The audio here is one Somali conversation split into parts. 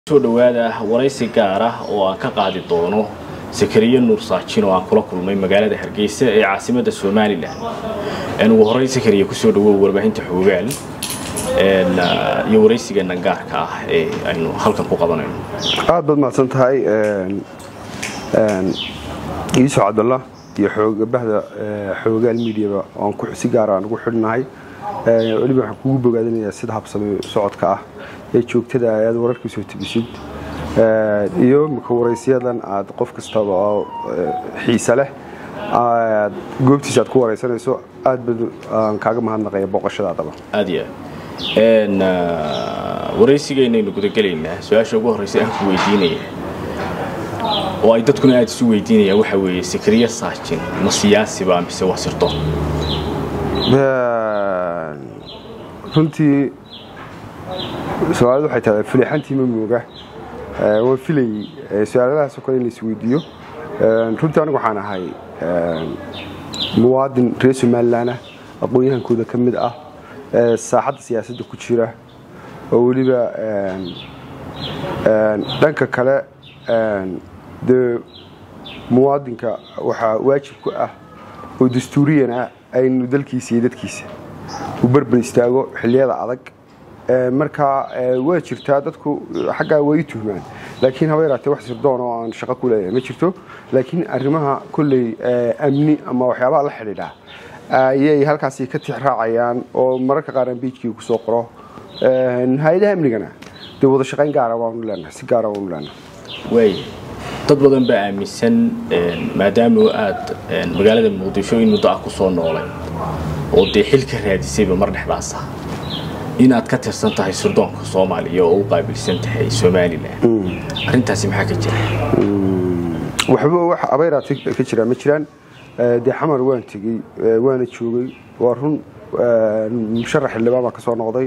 soo dhawaada waraysi gaar ah oo aan ka qaadi doono sakariye nuur saajin oo aan kula kulmay magaalada hargeysa ee caasimadda somalilan ugu horey sakariye kusoo dhawow warbaahinta xoogaal iyo waraysigeena gaarka ah ee aynu halkan ku qabanayno aad baad mahadsan tahay yuusuf cabdullah iyo xoogabahda xoogaal mediaba oan si gaara aan ugu xidhnahay weliba waxaan kugu bogaadinayaa sida habsame socodka ah ee joogtada aad wararka soo tebisid iyo mika waraysiyadan aad qof kastaba oo xiise leh aad goobtiisa aad ku waraysanayso aad bad aan kaaga mahadnaqaya booqashadaadaba aad iyo aad waraysigeynaynu gudagelaynaa su-aasha ugu horreysa aan ku weydiinaya oo ay dadkuna aada isu weydiinayaan waxaa weeye sakariye saajin ma siyaasiba mise waa sirto runtii su-aaladu waxay tahay filixantii ma mooga waan filayey su-aaladahaasoo kale in la isweydiiyo runtii anigu waxaan ahay muwaadin reer somalilanah aqoon-yahankooda ka mid ah saaxadda siyaasadda ku jira oo weliba dhanka kale dee muwaadinka waxaa waajib ku ah oo dastuuriyan ah aynu dalkiisa iyo dadkiisa u berber istaago xilliyada adag markaa waa jirtaa dadku xaggaa way tuhmaan laakiin haba yaraatee wax sirdoon oo aan shaqo ku leeyahay ma jirto laakiin arrimaha kolley amni ama waxyaabaha la xidhiidha ayay halkaasi ka tix raacayaan oo mararka qaar aan beijkii kusoo qoro hay-adaha amnigana dee wada shaqayn gaara waanu leenahay si gaara waanu leenahay waay dad badan baa aaminsan maadaama aad magaalada muqdisho in muddo ah ku soo noolay oo dee xil ka raadisayba mar dhexdaas ah inaad ka tirsan tahay sirdoonka soomaaliya oo u qaabilsan tahay somalilan arrintaasi maxaa ka jira waxba wax abayraati ka jiraan ma jiraan dee xamar waan tegey waana joogay waa run musharax xildhibaan baa ka soo noqday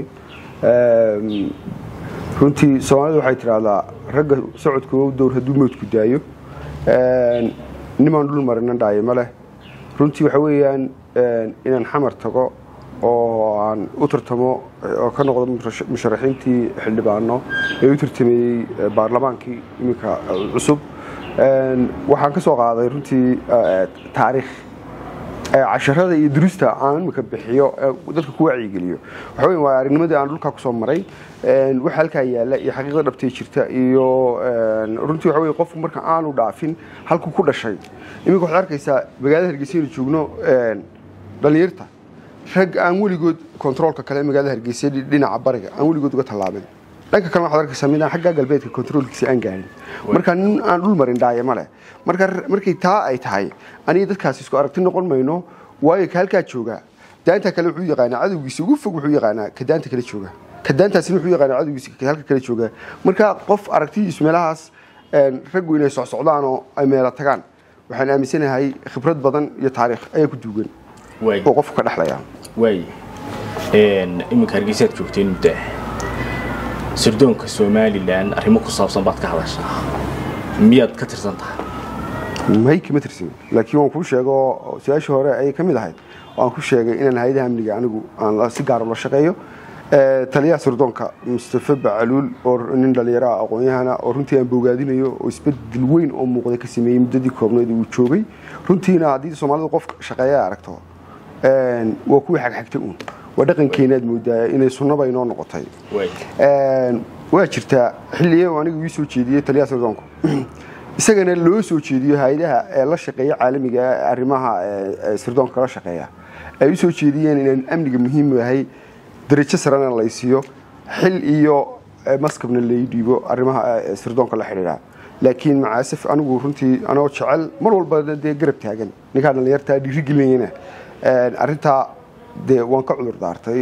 runtii soomaalidu waxay tidhaahdaa ragga socodka u dowr hadduu mowdku daayo nimaan dhul marinan dhaayo ma leh runtii waxa weeyaan inaan xamar tago oo aan u tartamo oo ka noqdo musharaxiintii xildhibaano ee u tartameeyey baarlamaankii iminka cusub waxaan ka soo qaaday runtii taariikh casharada iyo durusta aan imika bixiyo dadka ku wacyigeliyo waxa wey waa aragnimadii aan dhulkaa kusoo maray waxa halkaa yaalla iyo xaqiiqda dhabtay jirta iyo runtii waxa wey qofku marka aanu dhaafin halkuu ku dhashay iminka waxaad arkaysaa magaalada hargeysa inu joogno dhallinyarta rag aan weligood kontaroolka kale magaalada hargeysa dhinaca bariga aan weligood uga tallaabin dhanka kale waxaad arkaysaa midaan xagga galbeedka kontaroolkiisa aan gaarin marka nin aan dhul marin dhaaye ma leh marka markay taa ay tahay aniga dadkaasi isku aragti noqon mayno waayo ka halkaa joogaa daanta kale wuxuu yaqaanaa cadowgiisa ugu fog wuxuu yaqaanaa ka daanta kale jooga ka daantaasina wuxuu yaqaanaa cadowgiisa halka kale jooga marka qof aragtidiisu meelahaas raggu inay socsocdaan oo ay meela tagaan waxaan aaminsanahay khibrad badan iyo taariikh ayaa ku duugan oo qofku ka dhexlaya waay iminka hargeysaad joogteen muddo ah sirdoonka somalilan arrimo ku saabsan baad ka hadashaa miyaad ka tirsan tahay may kama tirsan laakiin waan kuu sheego su-aashii hore ayay ka mid ahayd waan ku sheegay inaan hay-adaha amniga anigu aan si gaara ula shaqeeyo taliyaha sirdoonka mustafe bacaluul oo nin dhallinyaraha aqoon-yahana oo runtii aan bogaadinayo oo isbedel weyn oo muuqda ka sameeyey muddadii koobneed uu joogay runtiina haddii soomaalidu qof shaqeeya aragto waa kuwii xagxagta uun waa dhaqankeenaad moodaa inay sunnaba inoo noqotay waa jirtaa xilliye aniga ii soo jeediyey taliyaha sirdoonku isagana loo soo jeediyo hay-adaha ee la shaqeeya caalamiga arrimaha sirdoonka la shaqeeya ay u soo jeediyeen inaan amniga muhiim yahay darajo sarena laysiiyo xil iyo maskabna lay dhiibo arrimaha sirdoonka la xidhiidha laakiin macaasif anigu runtii anoo jecel mar walba dee garab taagan ninkaa dhallinyartaa dhiirigelinayana arrintaa dee waan ka cudur daartay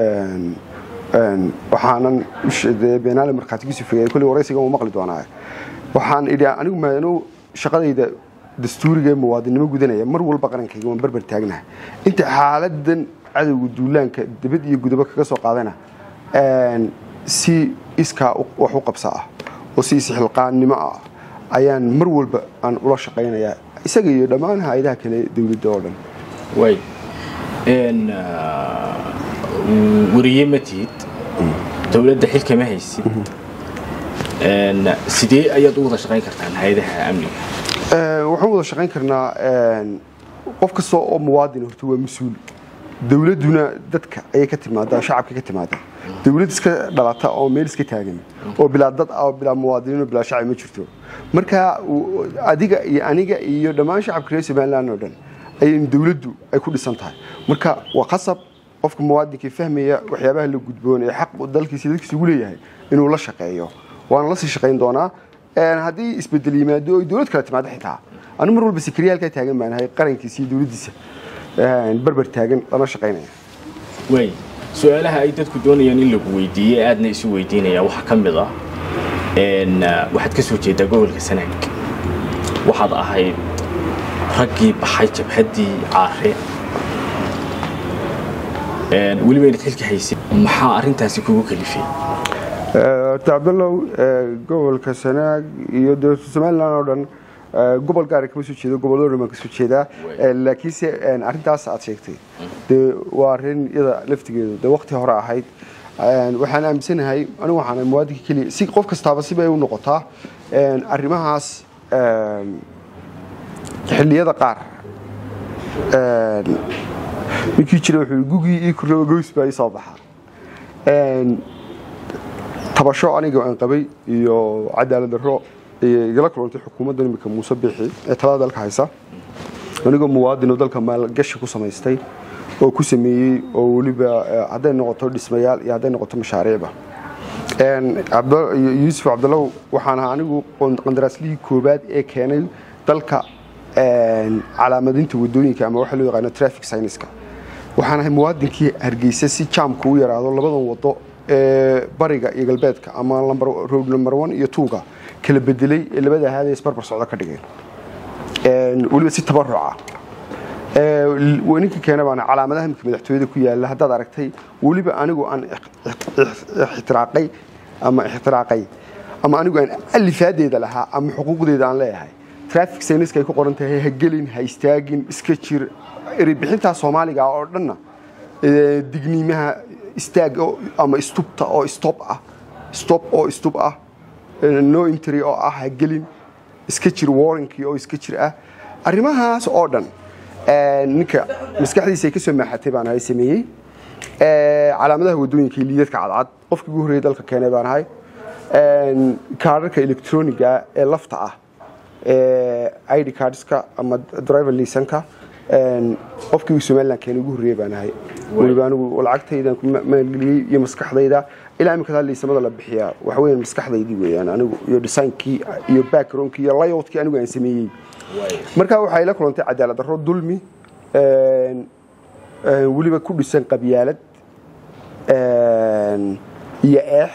waxaanan beenaale markhaatigiisu fogay kolley waraysiga uu maqli doonaa waxaan idhi anigu maanu shaqadayda dastuuriga muwaadinnimo gudanaya mar walba qarankayga waan berber taagnaha inta xaaladan cadowga duulaanka dibad iyo gudabo kaga soo qaadana si iskaa wax u qabsa ah oo si isxilqaannimo ah ayaan mar walba aan ula shaqaynayaa isaga iyo dhammaan hay-adaha kale dowladda oo dhan way wariye ma tihid dowladda xilkama haysid sidee ayaad u wada shaqayn kartaan hay-adaha amniga waxaan wada shaqayn karnaa qof kasta oo muwaadin horta waa mas-uul dowladduna dadka ayay ka timaadaa shacabka ka timaadaa dowlad iska dhalata oo meel iska taagan oo bilaa dad ah oo bilaa muwaadiniin oo bilaa shacab ma jirto marka adiga iyo aniga iyo dhammaan shacabka reer somaliland oo dhan ayay dowladdu ay ku dhisan tahay marka waa qasab qofka muwaadinka fahmaya waxyaabaha la gudboon ee xaq dalkiisa dadkiisa ugu leeyahay inuu la shaqeeyo waana la sii shaqayn doonaa haddii isbedel yimaado oo dowlad kale timaado xitaa anu mar walba sikriya halkaa taagan baan ahay qarankiisa iyo dowladdiisa barbar taagan lana shaqaynaya waay su-aalaha ay dadku doonayaan in lagu weydiiye aadna isu weydiinaya waxaa ka mid ah waxaad ka soo jeedaa gobolka sanaag waxaad ahayd raggii baxay jabhaddii caare weliba inaad xilka haysay maxaa arrintaasi kugu kalifay cabdallow gobolka sanaag iyo somaliland oo dhan gobol gaara kama soo jeedo gobollo dhan baan ka soo jeedaa laakiinse arrintaas aad sheegtay dee waa arrin iyada laftigeedu dee waqti hore ahayd waxaan aaminsanahay anigu waxaan muwaadinka keliya si qof kastaaba sibay u noqotaa arrimahaas xilliyada qaar ninkii jira wuxuu gugii ii kurraba goys baa ii soo baxaa tabasho aniga aan qabay iyo cadaalad darro igala kulantay xukuumadda imika muuse biixi ee talada dalka haysa anigoo muwaadin oo dalka maalgashi ku samaystay oo ku sameeyey oo weliba hadday noqoto dhismayaal iyo hadday noqoto mashaariicba yuusuf cabdallow waxaan ahaa anigu qandaraaslihii koobaad ee keenay dalka calaamadinta wadooyinka ama waxa loo yaqaano traffic signiska waxaan ahay muwaadinkii hargeysa si jaamka u yaraado labadan wado ee bariga iyo galbeedka ama road number one iyo tuuga kala bedelay ee labada ahaadee isbarbar socdo ka dhigeen weliba si tabaruca ninka keena baana calaamadaha imika madaxtooyada ku yaala haddaad aragtay weliba anigu aan ixtiraaqay ama ixtiraaqay ama anigu aan alifaadeeda lahaa ama xuquuqdeeda aan leeyahay traffic signiska ay ku qoran tahay ha gelin ha istaagin iska jir erebixintaa soomaaliga oo dhanna digniimaha istaag ama istubta oo stop ah stop oo stub ah no intry oo ah ha gelin iska jir warrankii oo iska jir ah arrimahaas oo dhan ninka maskaxdiisa ay ka soo maaxatay baan ahay sameeyey calaamadaha wadooyinka iyo liidadka cadcad qofkii ugu horreeyay dalka keenay baan ahay kaadharka electroniga ee lafta ah id cardska ama driver lisanka qofkii somaliland keenay ugu horreeyay baan ahay weliba anigu lacagtaydan ku maalgeliyey iyo maskaxdayda ilaa imika liisamada la bixiyaa waxa weeyaan maskaxdaydii weeyaan anigu iyo designkii iyo backgroundkii iyo layoutkii anigu aan sameeyey marka waxay la kulantay cadaalad darro dulmi weliba ku dhisan qabyaalad iyo eex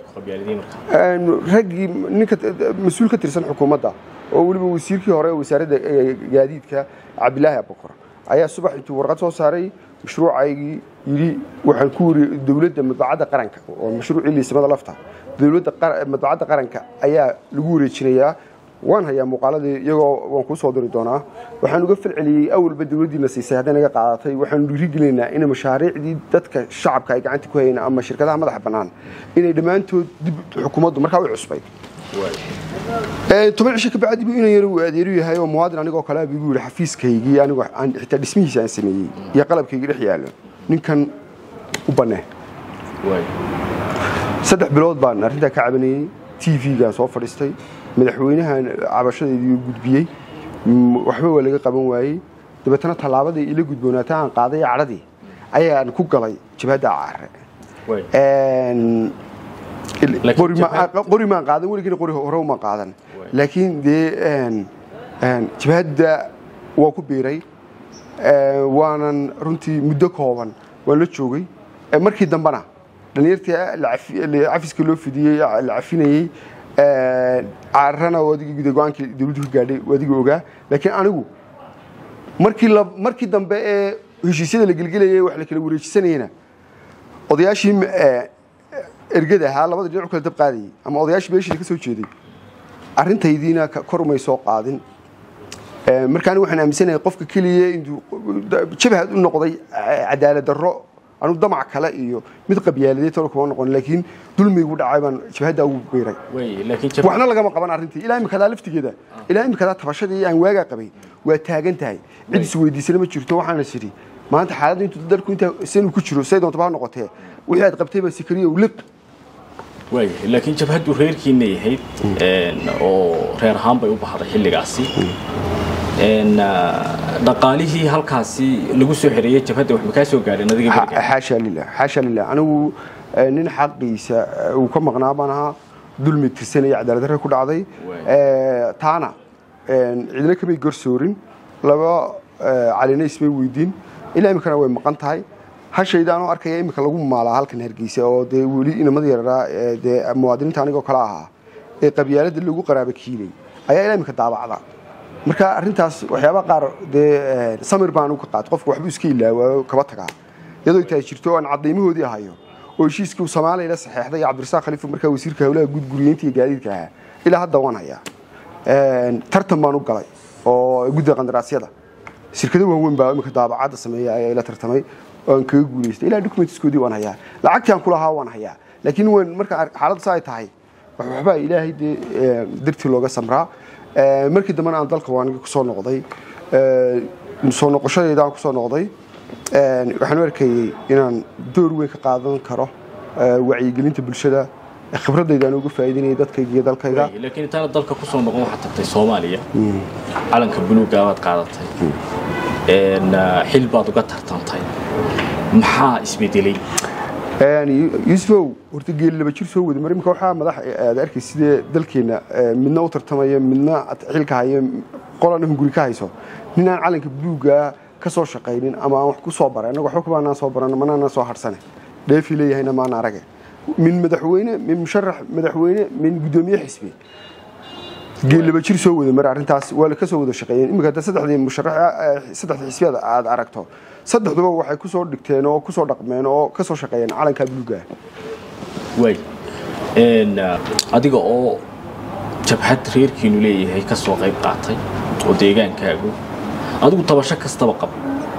raggii ninka mas-uul ka tirsan xukuumadda oo weliba wasiirkii hore wasaaradda gaadiidka cabdilaahi abukar ayaa subax intuu warqad soo saaray mashruucaygii yidhi waxaan ku wari dowladda madbacadda qaranka oo mashruucii liisamada lafta dowladda madbacadda qaranka ayaa lagu wareejinayaa waan hayaa muuqaaladii iyagoo waan kuu soo diri doonaa waxaan uga falceliyey awalba dowladdiina siisay hadday naga qaadatay waxaanu dhiirigelinaynaa in mashaariicdii dadka shacabka ay gacanta ku hayeen ama shirkadaha madaxa bannaan inay dhammaantood dib xukuumaddu markaa u cusbay toban cisho kabacdi buu inan yar uu adeeru yahay oo muwaadin anigoo kale buu igu yidhi xafiiskaygii anigu xitaa dhismihiisa aan sameeyey iyo qalabkaygii dhex yaallo ninkan u bannee saddex bilood baan arrintaa ka cabanayey t v-gaan soo fadhiistay madaxweynahan cabashadeedii gudbiyey waxba waa laga qaban waayey dabeetana tallaabadii ila gudboonaata aan qaaday cadhadii ayaan ku galay jabhadda caare qori maan qaadan weligina qori hore umaan qaadan laakiin dee jabhadda waa ku biiray waanan runtii muddo kooban waan la joogay markii dambena dhalinyartii cafiska loo fidiyey la cafinayey caarana adigii guda go-aankii dowladdu ka gaadhay adigii ogaa laakiin anigu markii markii dambe ee heshiisyada la gelgelayay wax la kala wareejisanayena odayaashii ergada ahaa labada dhinac u kala dab qaadayay ama odayaashii beeshida ka soo jeeday arrintaydiina kor umay soo qaadin marka anigu waxaan aaminsanahay qofka keliya intuu jabhad u noqday cadaalad darro anugu damac kale iyo mid qabyaaladeed talo kuma noqon laakiin dulmigu dhacay baan jabhadda ugu biiray way laakiin jab waxna lagama qaban arrintii ilaa imikadaa laftigeeda ilaa imikadaa tabashadii aan waagaa qabay waa taagan tahay cid is weydiisana ma jirto waxaana is idhi maanta xaaladda intuu dalku intaa sanuu ku jiro say doontaba ha noqotee wixii aad qabtay baa sikariya u liq way laakiin jabhaddu reerkiina yahayd een oo reer ahaan bay u baxday xilligaasi een dhaqaalihii halkaasi lagu soo xereeyay jabhadda wax ma kaa soo gaadheen adiga beriga xaasha lilah xaasha lilah anigu eh, nin xaqiisa eh, uu ka maqnaa baan ahaa dulmi tirsan iyo cadaalad darre ku dhacday Waay. Eh, taana eh, cidina kamay gorsoorin laba eh, calina ismay weydiin ilaa iminkana way maqan tahay hashayda anoo arkaya iminka lagu maalaa halkan hargeysa oo dee weli inamada yararaa eh, dee muwaadiniinta anigoo kale ahaa ee qabyaalada lagu qaraaba kiilay ayaa ilaa iminka daabacda marka arrintaas waxyaabaha qaar dee eh, samir baan uga qaat qofka waxbuu iska ilaawaa kaba tagaa iyadoo ay tahay jirto oo aan cadaymahoodii hayo oo heshiiskii uu Soomaaliya la saxeexday Cabdirasaaq Khalifa markaa wasiirka hawlaha guud guriyeynta iyo gaadiidka ahaa ilaa hadda waan hayaa een tartan baan u galay oo guddiga qandaraasyada shirkado waaweyn baa imika daabacada sameeya ayaa ila tartamay oo aan kaga guuleystay ilaa documentskoodii waan hayaa lacagtii aan ku lahaa waan hayaa laakiin waan marka ar- xaaladdu saa ay tahay wax waxbaa ilaahay dee ee, dartii looga samraa Ee, markii dambena aan dalka waan kusoo noqday Ee, soo noqoshadayda aan kusoo noqday Een, waxaan u arkayey inaan door weyn ka qaadan karo ee, wacyigelinta bulshada ee khibradayda aan uga faa'iideynaya dadkayga iyo dalkayga Way, laakiin intaana dalka kusoo noqon waxaad tagtay soomaaliya calanka buluuga baad qaadatay een xil baad uga tartantay maxaa isbedelay Een, Yu- yuusufow horta geeli laba jir soo wada mar imika waxaa madax aad arkay sidee dalkeena ee, midna u tartamaya midna ad- xilka haya qolana hunguri ka hayso nin aan calanka buluuga ka soo shaqaynin ama aan wax ku soo baray annaga waxba kubaanaan soo baran manaanaan soo harsane dheefi leeyahayna maan arage min madaxweyne min musharax madaxweyne min guddoomiye xisbi geel laba jir soo wada mar arrintaas waa la ka soo wada shaqeeyeen imika hadda saddexdii musharax saddexdii xisbiyada aad aragto saddexduba waxay ku soo dhigteen oo ku soo dhaqmeen oo ka soo shaqeeyeen calanka buluuga way een adiga oo jabhad reerkiinu leeyahay ka soo qayb qaatay oo deegaankaagu adigu tabasho kastaba qab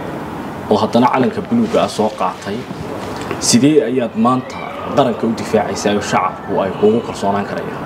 oo haddana calanka buluuga ah soo qaatay sidee ayaad maanta qaranka u difaacaysaa oo shacabku ay kuugu kalsoonaan karayaan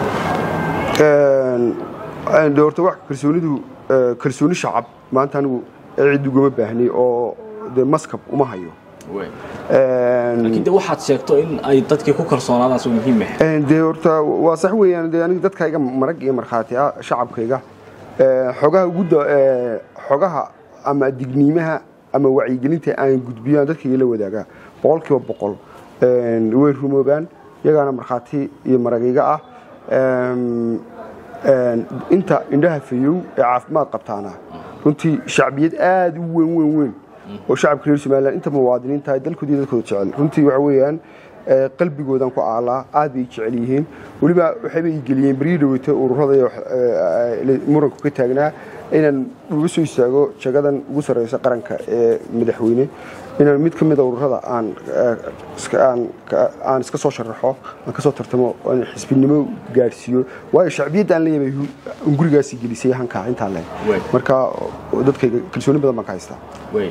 Een, de horta wax kalsoonidu eh, kalsooni shacab maanta anigu cid ugama baahni oo de maskab uma hayo way Een, laakiin de waxaad sheegto in ay dadkii ku kalsoonaadaan soo muhiim ah Een, dee horta waa sax weeyaan dee aniga dadkayga marag iyo markhaati ah shacabkayga ee, xogaha ugu da- ee, xogaha ama digniimaha ama wacyigelinta aan gudbiyo aan dadkayga la wadaagaa boqolkiiba boqol een, way rumoobaan iyagaana markhaati iyo maragayga ah Een, een, inta indhaha fayow ee caafimaad qabtaana runtii shacbiyad aad u weyn weyn weyn oo shacabka reer somaliland inta muwaadiniinta ay dalkooda iyo dadkooda jecel runtii waxa weeyaan ee, qalbigoodan ku aalaa aad bay jecel yihiin weliba waxayba ii geliyeen beryii dhaweyta ururada iyo wax- ee, ee, muranku ka taagnaa inaan uga soo istaago jagadan ugu sarreysa qaranka ee madaxweyne inaan mid ka mid a ururada aan ee, iska- aan ka- aan iska soo sharaxo aan ka soo tartamo oo aan xisbinimo gaadhsiiyo waayo shacbiyadda aan leeyahay hu- gurigaasi gelisay hankaa intaa leen Way. marka oo dadkayga kalsooni badan baan ka haystaa way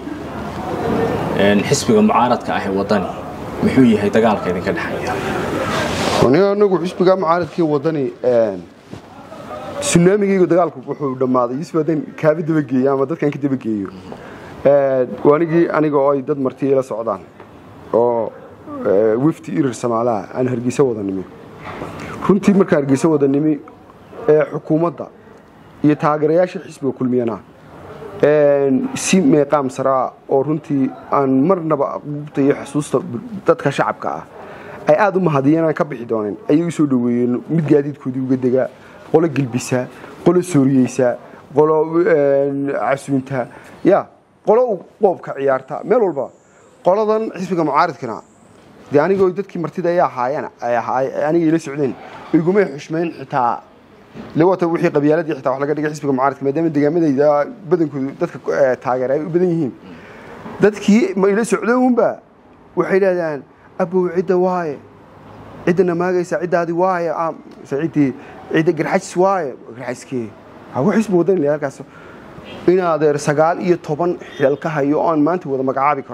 een xisbiga mucaaradka ah ee wadani muxuu yahay dagaalka idinka dhexeeya aniga anagu xisbiga mucaaradkii wadani sunaamigaygu dagaalku wuxuu dhammaaday yusuf haddaan kaaba dabageeyo ama dadkan ka dabageeyo anigii aniga oo ay dad marti ila socdaan oo ee, wafdi irir samaalaha aan hargeysa wada nimi runtii markaan hargeysa wada nimi ee xukuumadda iyo taageerayaasha xisbiga kulmiyana een, si meeqaam saraa oo runtii aan marnaba aqbuubta iyo xusuusta dadka shacabka ah ay aad u mahadiyeen aan ka bixi dooneen ayay u soo dhoweeyeen mid gaadiidkoodii uga dega qolo gelbisa qolo sooriyeysa qolo een, casuunta ya qolo u qoobka ciyaarta meel walba qoladan xisbiga mucaaridkana dee anigoo dadkii martida ay ahaayeen ay ahaay aniga ila socdeen igumay xushmayn xitaa lewata wixii qabyaaladii xitaa wax laga dhigay xisbiga mucaaradka maadaama deegaamadayda badankoodu dadka eh, taageera ay u badan yihiin dadkii ma ila socdo unba waxay idhahdaan abow cidda waaye ciddana maagaysa ciddaadi waaye ah, mise ciddii cidda garxajis waaye garxajiskee hawa xisbi wadan ilaa halkaas in adeer sagaal iyo toban xilal ka hayo oo aan maanta wada magacaabi karo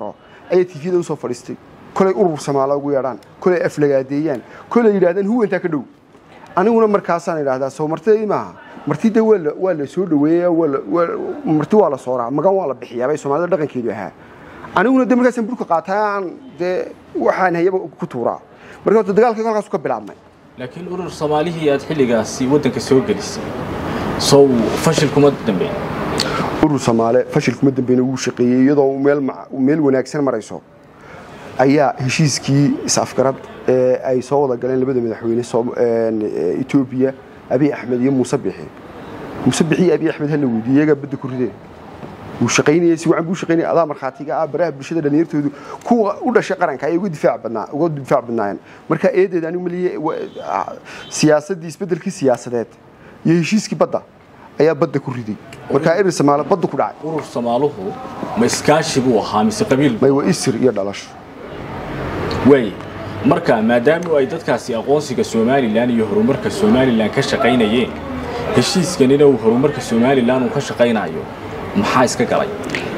ayay tifyada usoo fadhiistay kolay urur samaala ugu yeedhaan kolay aflagaadeeyaan kolay yidhahdaan huwantaa ka dhow aniguna markaasaan idhahdaa soo martidii maaha marti de waa la soo dhaweeya marti waa la sooraa magan waa la bixiyaa bay soomaalida dhaqankeedu ahaa aniguna de markaasaan burka qaataa aan dee waxaan hayaba ku tuuraa marka horta dagaalka halkaasu ka bilaabmay laakiin urur soomaalihii aad xilligaasi waddanka soo gelisay sow fashil kuma dambeyn urur soomaale fashil kuma dambeyna wuu shaqeeyey iyadoo meel wanaagsan marayso ayaa heshiiskii is-afgarad ee ay soo wada galeen labada madaxweyne etoobiya abiy axmed iyo muuse bixi muuse bixi iyo abiy axmed hala weydiiye iyagaa badda ku rideen wuu shaqaynayay si wacan buu shaqaynayay adaa markhaatiga ah baraha bulshada dhalinyartoodu kuwa u dhashay qaranka ayay uga difaac badnaa uga difaac badnaayeen marka eedeed anigu maliye siyaasaddii isbeddelkii siyaasadeed iyo heshiiskii badda ayaa badda ku riday markaa erir samaale badda ku dhacay urur somaaluhu ma iskaashi buu ahaa mise qabiil may waa isir iyo dhalasho waaye marka maadaama ay dadkaasi aqoonsiga somalilan iyo horumarka somalilan ka shaqaynayeen heshiiskanina uu horumarka somalilan uu ka shaqaynayo maxaa iska galay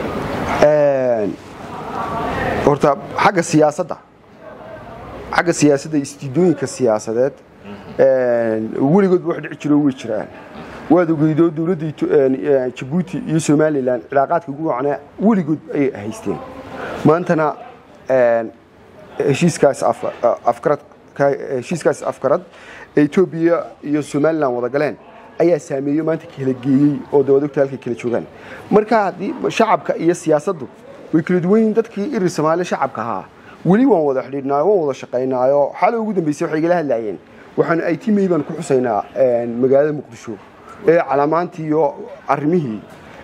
horta xagga siyaasadda xagga siyaasadda istiidooyinka siyaasadeed weligoodba wax dhici jiro way jiraan waad ogeydoo dowladda jabuuti iyo somalilan cilaaqaadka guucana weligood ayay haysteen maantana heshiiskaas heshiiskaas afkarad ee etoobiya iyo somalilan wada galeen ayaa saameeyo maanta kala geeyey oo dawadogta halkay kala joogaan marka haddii shacabka iyo siyaasaddu way kala duwan yihiin dadkii irir soomaaliya shacabka ahaa weli waan wada xidhiidhnaayo waan wada shaqaynaayo xalay ugu dambeysay waxay igala hadlaayeen waxaan it may baan ku xusaynaa magaalada muqdisho ee calaamaantii iyo arrimihii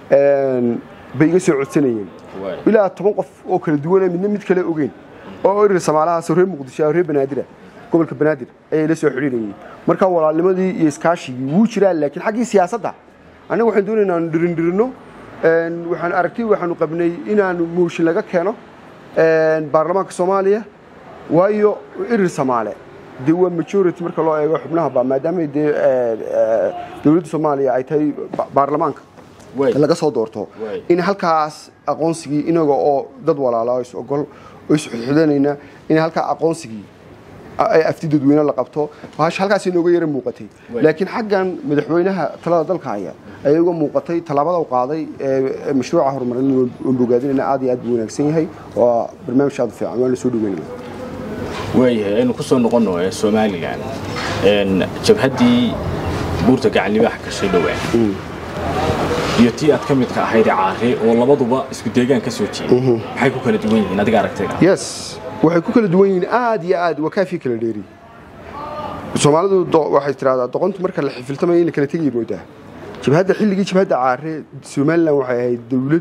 bay iga soo codsanayeen ilaa toban qof oo kala duwana midna mid kale ogeyn oo irir soomaalahaas reer muqdisho reer banaadira gobolka banaadir ayay la soo xidhiirayeen marka walaalnimadii iyo iskaashigii wuu jiraa laakiin xaggii siyaasadda annaga waxaan doonaynaa aanu dhirindhirinno waxaan aragtay waxaanu qabnay inaanu mooshin laga keeno baarlamaanka soomaaliya waayo irir soomaale dee waa majority marka loo eego xubnahaba maadaama dee dowladda soomaaliya ay tahay baarlamaanka laga soo doorto in halkaas aqoonsigii inaga oo dad walaala is ogol oo isxudxudanayna in halkaa aqoonsigii afti dadweyne la qabto halkaas inooga yara muuqatay laakiin xaggan madaxweynaha talada dalka haya ayay uga muuqatay tallaabada u qaaday mashruuca horumarin waan bogaadinayna aad iyo aad buu wanaagsan yahay waa barnaamij aad u fiican waan la soo dhaweynaya waayahay aynu ku soo noqonno ee somalilan jabhaddii buurta gacanlibaax gashay dhowaan iyo tii aad ka midka ahayd caare oo labaduba isku deegaan ka soo jeeda maxay ku kala duwan yihiin adiga aragtayda yes waxay ku kala duwan yihiin aad iyo aad waa kaafii kala dheeri soomaalidu waxay tiraahdaa doqontu marka la xifiltamayo in la kala tegay moodaa jabhadda xilligii jabhadda caare somalilan waxay ahayd dowlad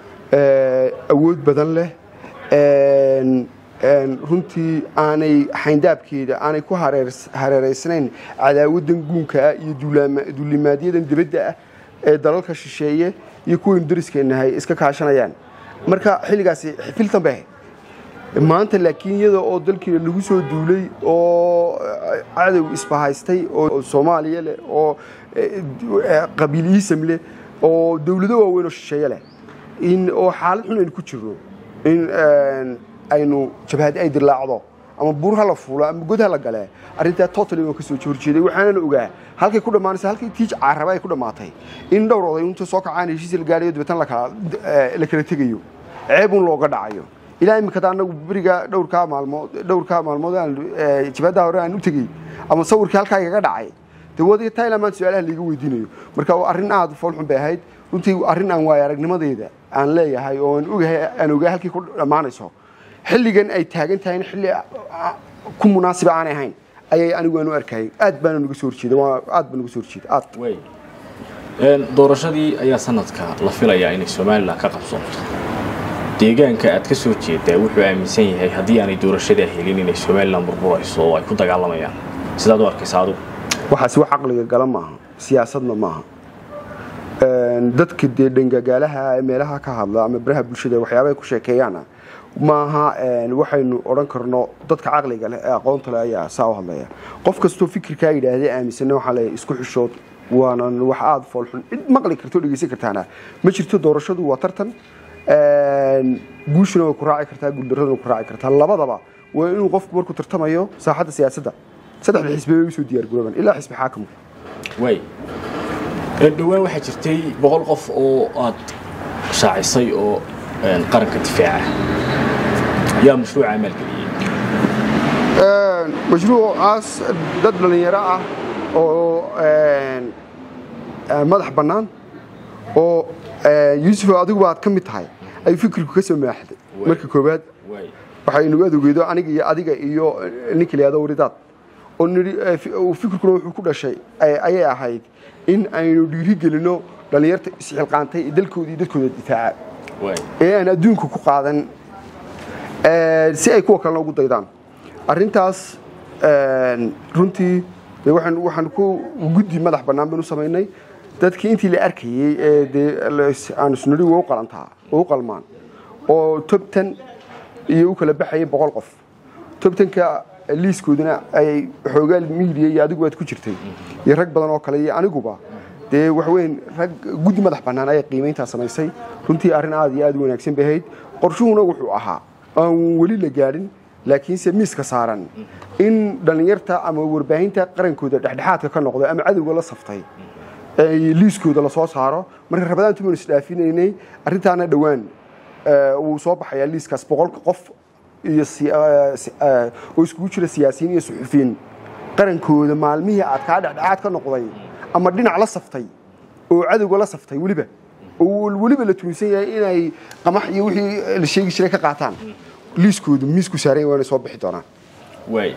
awood badan leh runtii aanay xayndaabkeeda aanay ku hareeraysnayn cadaawadan guunka ah iyo duulimaadyadan dibadda ah ee dalalka shisheeye iyo kuwaynu dariskeenahay iska kaashanayaan marka xilligaasi xifiltan bay ahayd maanta laakiin iyada oo dalkii lagu soo duulay oo cadow isbahaystay oo soomaaliya leh oo qabiiliisam leh oo dowlado waaweyn oo shisheeye leh oo xaalad xun aynu ku jirno in aynu jabhad ay dilaacdo ama buur ha la fuulo ama god ha la gale arrintaa totally waan ka soo horjeeday waxaanan ogaa halkay ku dhammaanaysa halkay tiij caraba ay ku dhammaatay in dhowr oday inta soo kacaan heshiis la gaadhayo dabeetan la kala tegayo ceebun looga dhacayo ilaa imikada anagu beriga dhowrkaa maalmood dhowrkaa maalmood aan jabhadda hore aan u tegey ama sawirkii halkaa igaga dhacay dee wadiga thailand maan su-aalaha laiga weydiinayo marka arrin aad foolxun bay ahayd runtii arrin aan waayo aragnimadeeda aan leeyahay oo aan ogahay aan ogaa halkii ku dhammaanayso xilligan ay taagan tahay xilli ku munaasiba aanay ahayn ayay anigu aan u arkayay aad baana nuga soo horjeeda aad baan nuga soo horjeeda aad doorashadii ayaa sanadka la filayaa inay somalilan ka qabsoonto deegaanka aad ka soo jeedaa wuxuu aaminsan yahay haddii aanay doorashadaa helin inay somalilan burburayso oo ay ku dagaalamayaan sidaad u arkaysa adigu waxaasi wax caqliga gala maaha siyaasadna maaha dadka dee dhangagaalaha ee meelaha ka hadla ama baraha bulshada waxyaabahay ku sheekeeyaana maaha waxaynu odhan karno dadka caqliga leh ee aqoonta leh ayaa saa u hadlaya qof kastoo fikirkaa yidhaahday aaminsanna waxaa leeyahay isku xishood waana wax aada foolxun cid maqli karto dhegeysan kartaana ma jirto doorashadu waa tartan guushuna way ku raaci kartaa guuldaraduna ku raaci kartaa labadaba waa inuu qofku markuu tartamayo saaxadda siyaasadda saddexda xisbi bay usoo diyaar garooban ilaa xisbi xaakimku waay dhowaan waxaa jirtay boqol qof oo aad shaacisay oo qaranka difaaca yaa mashruuca maalgeliyey mashruucaas dad dhallinyaro ah oo madax bannaan oo yuusuf adigu baad ka mid tahay ayuu fikirku ka soo maaxday marka koowaad waxaynu adogeedo aniga iyo adiga iyo ninka layado waridaad oo nidhi fikirkuna wuxuu ku dhashay ayay ahayd in aynu dhiiri gelino dhallinyarta isxilqaantay ee dalkooda iyo dadkooda difaaca ee aan adduunka ku qaadan si ay kuwa kalena ugu daydaan arrintaas runtii waxaan ku guddi madax bannaan baynu samaynay dadkii intii la arkayey ee dee aan isnidhi way u qalantaa way u qalmaan oo tobtan iyo u kala baxayay boqol qof tobtanka liiskooduna ay xoogaa miidiya iyo adigu waad ku jirtay iyo rag badan oo kale iyo aniguba dee waxweyn rag guddi madax bannaan ayaa qiimayntaa samaysay runtii arrin aad iyo aad u wanaagsan bay ahayd qorshuhuna wuxuu ahaa aan weli la gaadhin laakiinse miiska saaran in dhallinyarta ama warbaahinta qarankooda dhexdhexaadka ka noqda ama cadowga la saftay liiskooda lasoo saaro marka rabadaantu baynu isdhaafinaynay arrintaana dhowaan wuu soo baxayaa liiskaas boqolka qof iyo oo iskugu jira siyaasiyiin iyo suxufiyiin qarankooda maalmihii aad kaa dhexdhexaad ka noqday ama dhinac la saftay oo cadowga la saftay weliba oo weliba la tuunsan yahay inay qamax iyo wixii la sheegi jiray ka qaataan liiskoodu miisku saaran waana soo bixi doonaan waay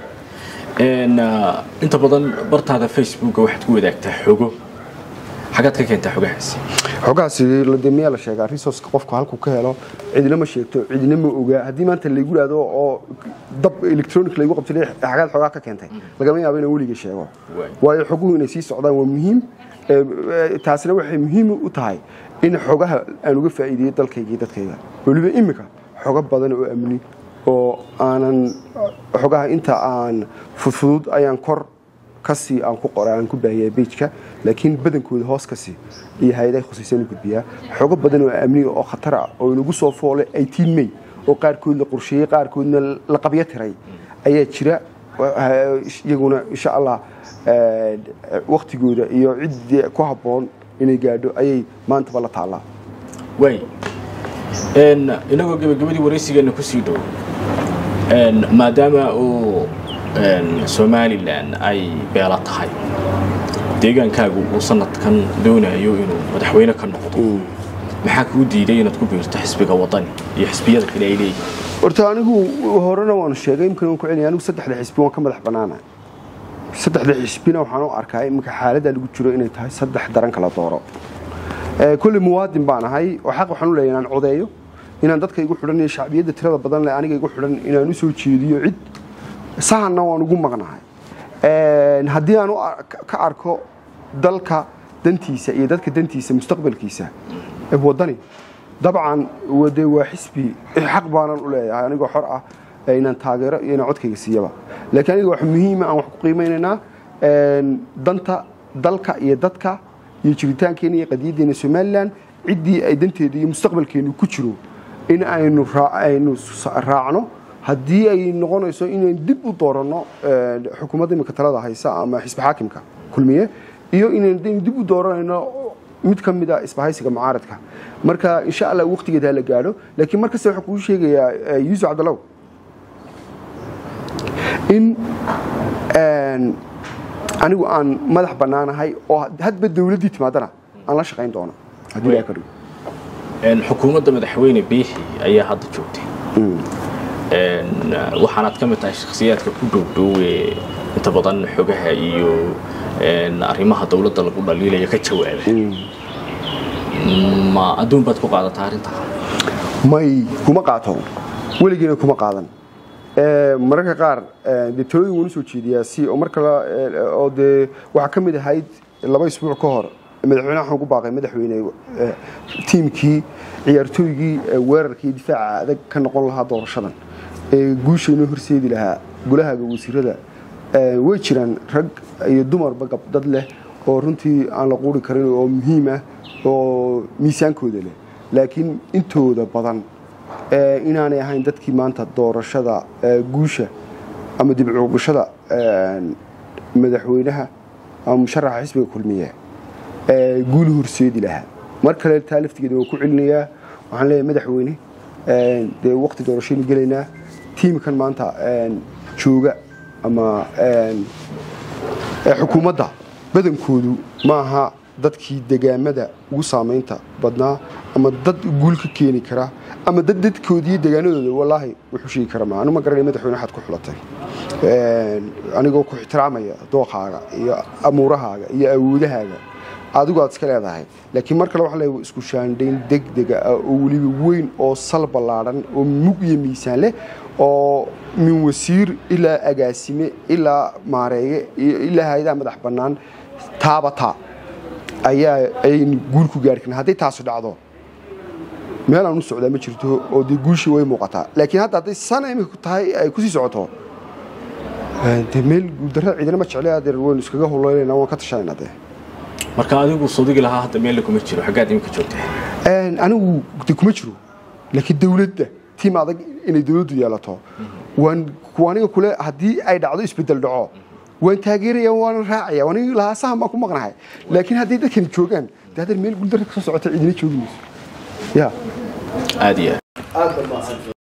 inta badan bartaada facebooka waxaad ku wadaagtaa xogo xagaad ka keentaa xogahaasi xogahaasi de miyaa la sheegaa resourceka qofku halkuu ka helo cidina ma sheegto cidina ma ogaa haddii maanta laygu dhahdo oo dab electronic laygu qabtay xagaad xogaa ka keentay lagama yaabo inaan weliga sheego waayo xoguhu inay sii socdaan waa muhiim taasina waxay muhiim u tahay in xogaha aan uga faa'iideeyo dalkayga iyo dadkayga weliba imika xogo badan oo amni oo aanan xogaha inta aan fudfudud ayaan kor kasii aan ku qora aan ku baahiyay beijka laakiin badankooda hoos kasii iyo hay-adaha khusaysan u gudbiyaa xogo badan oo amniga oo khatar ah oo inagu soo foolay eighteen may oo qaarkood la qorsheeyey qaarkoodna la qabyo tiray ayaa jira iyaguna insha allah waktigooda iyo ciddii ku habboon inay gaadho ayay maantaba la taallaa waay inagoo gebagabadii waraysigeena kusii dhow maadaama uu somalilan ay beelo tahay deegaankaagu uu sanadkan doonayo inuu madaxweyne ka noqdo maxaa kuu diiday inaad ku biirto xisbiga wadani iyo xisbiyada kale ay leeyihiin horta anigu horena waanu sheegay imkan waan ku celiyay anigu saddexda xisbi waan ka madax bannaana saddexda xisbina waxaan u arkaa iminka xaaladda lagu jiro inay tahay saddex daran kala dooro kulli muwaadin baan ahay oo xaq waxaan u leeyahay inaan codeeyo inaan dadka igu xidhan iyo shacbiyadda tirada badan leh aniga igu xidhan inaan u soo jeediyo cid sahanna waan ugu maqnahay haddii aan ka arko dalka dantiisa iyo dadka dantiisa mustaqbalkiisa wadani dabcan de waa xisbi xaq baanan u leeyahay anigoo xor ah inaan taageero iyo inaan codkayga siiyaba laakiin aniga wax muhiima aan wax ku qiimeynaynaa danta dalka iyo dadka iyo jiritaankeena iyo qadiyaddeena somalilan ciddii ay danteeda iyo mustaqbalkeenu ku jiro in aynu aynu raacno haddii ay noqonayso inaynu dib u dooranno xukuumadda imika talada haysa ama xisbi xaakimka kulmiye iyo inaynu dib u dooranayno mid ka mid a isbahaysiga mucaaradka marka insha allah waqtigeeda la gaadho laakiin mar kasta waxaan kuu sheegayaa yuusuf cabdallow in anigu aan madax bannaanahay oo hadba dawladdii timaadana aan la shaqayn doono haddii ilaha ka dhigo xukuumadda madaxweyne biixi ayaa hadda joogtay waxaanaad ka mid tahay shakhsiyaadka ku dhowdhow ee inta badan xogaha iyo arrimaha dowladda lagu dhaliilaya ka jawaaba ma adduun baad ku qaadataa arrintaa may kuma qaato weligiina kuma qaadan mararka qaar dee talooyin waan usoo jeediyaa si oo marka oo dee waxaa ka mid ahayd laba isbuuc ka hor madaxweyne waxaan ku baaqay madaxweyne tiimkii ciyaartooygii weerarka iyo difaaca adag ka noqon lahaa doorashadan ee guusha inoo horseedi lahaa golahaga wasiirada way jiraan rag iyo dumarba gabdad leh oo runtii aan la quuri karin oo muhiim ah oo miisaankooda leh laakiin intooda badan inaanay ahayn dadkii maanta doorashada guusha ama dibcuuqashada madaxweynaha ama musharaxa xisbiga kulmiye guulu horseedi lahaa mar kale taa laftigeeda waan ku celinayaa waxaan leeyahay madaxweyne dee waqti doorashaynu gelaynaa tiimkan maanta jooga ama xukuumadda badankoodu maaha dadkii degaamada ugu saamaynta badnaa ama dad guul ka keeni kara ama dad dadkoodii degaanadooda wallaahi wuxuu sheegi kara ma anu ma garanay madaxweyne waxaad ku xulatay anigoo ku ixtiraamaya dooqaaga iyo amuurahaaga iyo awoodahaaga adigu aad iska leedahay laakiin mar kale waxaan leeyahay isku shaandhayn degdega ah oo weliba weyn oo sal ballaadhan oo mug iyo miisaan leh oo min wasiir ilaa agaasime ilaa maareeye ilaa hay-adaha madax bannaan taabata ayaa ayaynu guul ku gaari karna hadday taasu dhacdo meel aan u socdaa ma jirto oo dee guushii way muuqataa laakiin hadda hadday sana imika tahay ay kusii socoto dee meel guuldarrada ciidana ma jeclay adeer waynu iskaga holoynayna waan ka tashanayna dee marka adigu sodigi lahaa hadda meel kuma jiro xaggaad iminka joogtaa anigu de kuma jiro laakiin dawladda tiim adag inay dawladdu yeelato waan aniga kule haddii ay dhacdo isbedel dhaco waan taageeraya waan raacaya waan lahaa sahan baan ku maqnahay laakiin haddii dadkan joogaan de haddeer meel guuldarra ka soo socota ciidina joogi mayso ya aad iyo aad baad mahadsan